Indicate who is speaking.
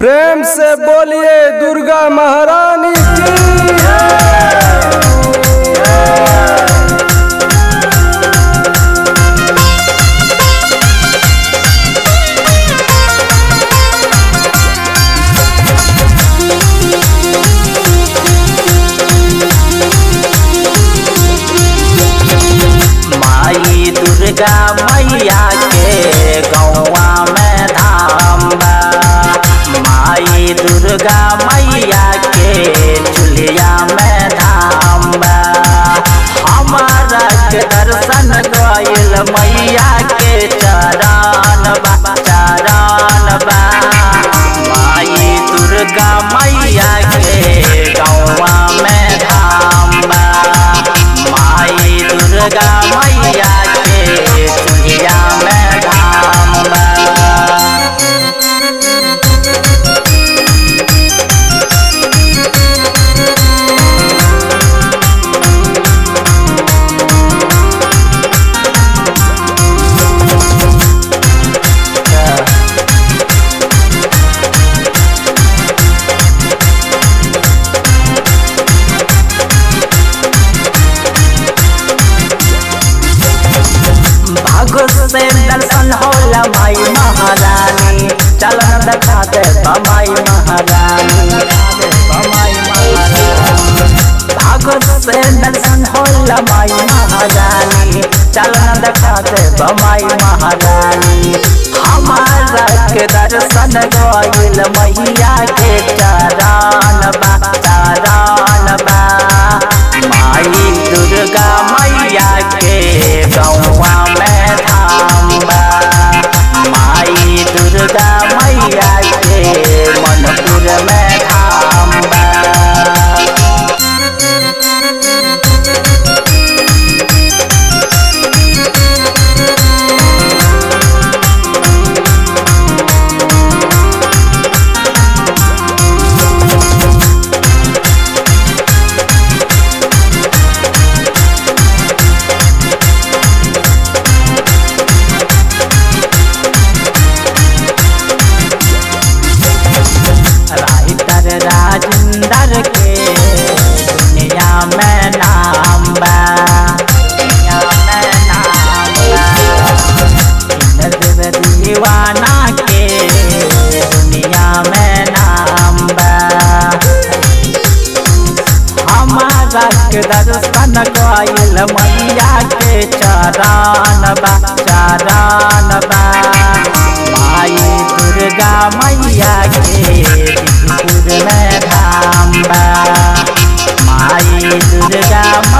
Speaker 1: प्रेम से बोलिए दुर्गा महारानी की
Speaker 2: माई दुर्गा मैया के गौवा में धाम बा माई दुर्गा मैया के चुलिया में धाम बा हमारा के दर्शन गइल मैया के चरण बा चरण बा माई दुर्गा मैया के गौवा में धाम बा माई दुर्गा मैया के चुलिया में धाम बा भागो से दर्शन होला माई महारानी चलन देखा दे माई महारानी माई महारानी भागो से दर्शन होला माई महारानी चलन देखा दे माई महारानी हमारा के दर्शन गइल मैया के चरण बा चरण बा माई दुर्गा मैया के गौवा में धाम बा माई दुर्गा मैया के मनपुर में धाम बा राइटर राजेंद्र के दुनिया में नाम बा दुनिया में नाम बा इंद्र दीवाना के दुनिया में नाम बा हमारा के दर्शन गइल मैया के चरण बा चरण बा माई दुर्गा मैया के दिलपुर में धाम बा माई दुर्गा